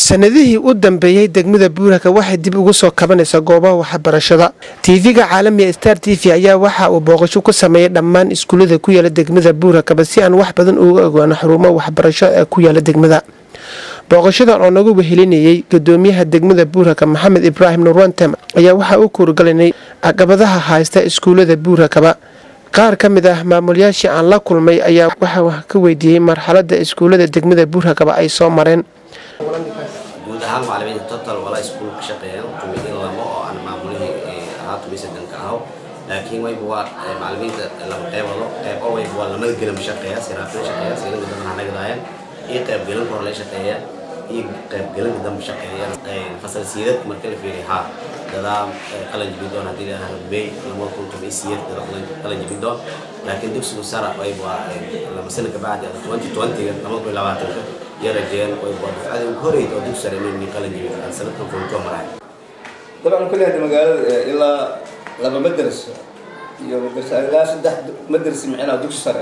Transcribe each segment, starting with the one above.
sanadihii u dambeeyey degmada buuraka waxay dib ugu soo kabanaysaa goobaha waxbarashada tv-ga caalamiga star t v ayaa waxa uu booqasho ku sameeyay dhammaan iskuullada ku yaala degmada buurakaba si aan wax badan uga ogaano xarumo waxbarasho ee ku yaala degmada booqashadan oo nagu wehelinayey gudoomiyaha degmada buuraka maxamed ibraahim nurwantem ayaa waxaa u kuurgalanay caqabadaha haysta iskuullada buurakaba qaar ka mid ah maamulyaashii aan la kulmay ayaa waxaa wax ka weydiiyey marxalada iskuullada degmada buurakaba ay soo mareen guud ahaan macalimiinta total wala iskuul ka shaqeeyaan tumidin labo oo aan maamulihii ahaa tumisadanka ahaw laakiin wayba waa macalimiinta laba qeybado qeyb oo wayba waa lamada gelan shaqeeya siraafin shaqeeya siilanka dambe hanagadaayaan iyo qeyb gelanka hore la shaqeeya iyo qeyb gelanka dambe shaqeeya fasal siidad marka la fiiriya haa dadaa qalan jibin doon haddii la rugbeey lamada kun toban siiyad dada qalan jibin doon laakiin dugsigu sara wayba waa lama sana kabacdi twenty twentyga lamada kun labaatanka yarajeen wayba dufcadii ugu horeyd oo dugsi sare inuu qalan jibin sanadkan fulkoo maray dabcan kulli hadda magaalada ilaa laba madras iyo madras ilaa saddex madras micnaha dugsi sare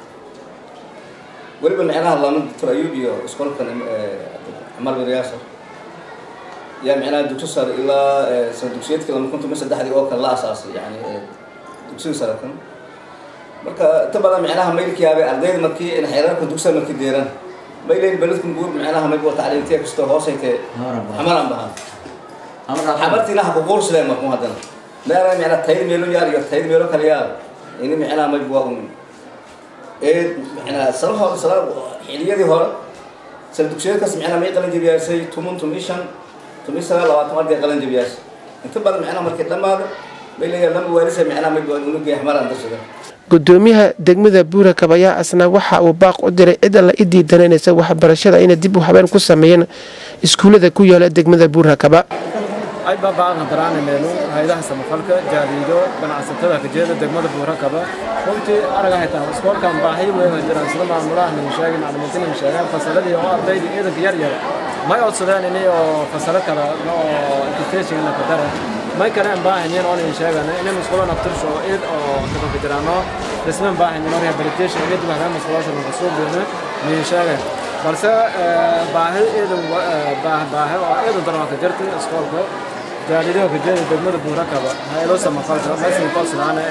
weliba micnaha lama doctor ayub iyo iskoolkan camar biryaasar yaa micnaha dugsi sare ilaa sana dugsiyeedkii lama kun toban saddexdii oo kale la asaasay yani dugsiga sare kan marka inta badan micnaha maylkiyaabay ardayda markii in xeerarka dugsiga markii deeran mayleyn beledkan buur micnaha mayb waa tacliimtiya kastoo hoosaytee xamaran bahan xamartiina ha kuquursadeen markuu haddana meela micnaa tayr meelo yaal iyo tayr meelo kale yaal ini micnaha mayb waa un ee micnaa sala hore sala xiliyadii hore sala dugsiyeedkaas micnaa may qalan jabiyaasay tumun tumi shan tumi sagaal labaatan arday qalan jabiyaasay inta badan micnaha markii dhammaada may leeyahay lama waalisa micnaha mayb waa unugay xamaran darsada gudoomiyaha degmada buurakab ayaa asna waxa uu baaq u diray cid alla i diidananaysa waxbarashada inay dib u habeen ku sameeyeen iskuullada ku yaala degmada buurakaba ay baaba'aadna daraanameenu hayadaha samafalka jaariido ganacsatada kajeeda degmada buurakaba runtii araga haytaan iskoolkan baahi weyn ay jiraan sida maamulaha nin sheegay macalimiinta nin sheegeen fasaladii oo ardayda ciidanka yar yar may codsadeen ini oo fasalo kale oo education ka dara may kale aan baahanyin oo nin sheegan inay musqulo naftirsho id oo dadka jiraano dhisman baahanyin oo rehabilitation id bahda musqulasha lagu soo beena nin sheegan balse baahi iidan baahi oo iidan daran ka jirtay iskoolka jaalidaha kajeeda degmada buurakaba hayado samafalka meeshan koosnaana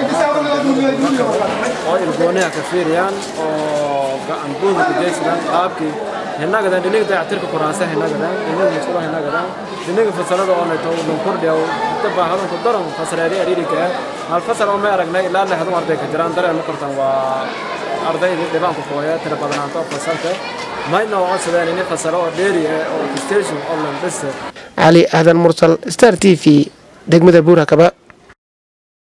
oo ilgooniha ka fiiriyaan oo gacan buuda ka jeysadaan qaabkii hinagadan dhiniga dayactirka kuraasa hinagadan dhiniga musqulo hinagadan dhiniga fasalada oo nato dhan kordhiya inta baahadunku daran fasareeri ariirika hal fasal oo may aragnay ilaa lixdan arday ka jiraan dareema kortan waa ardayda dhibaanku kooya tira badanaanto fasalka mayna oo codsadeen ini fasalo oo dheeri ah oo station oo lan dhisa cali aadan mursal star t v degmada buurakaba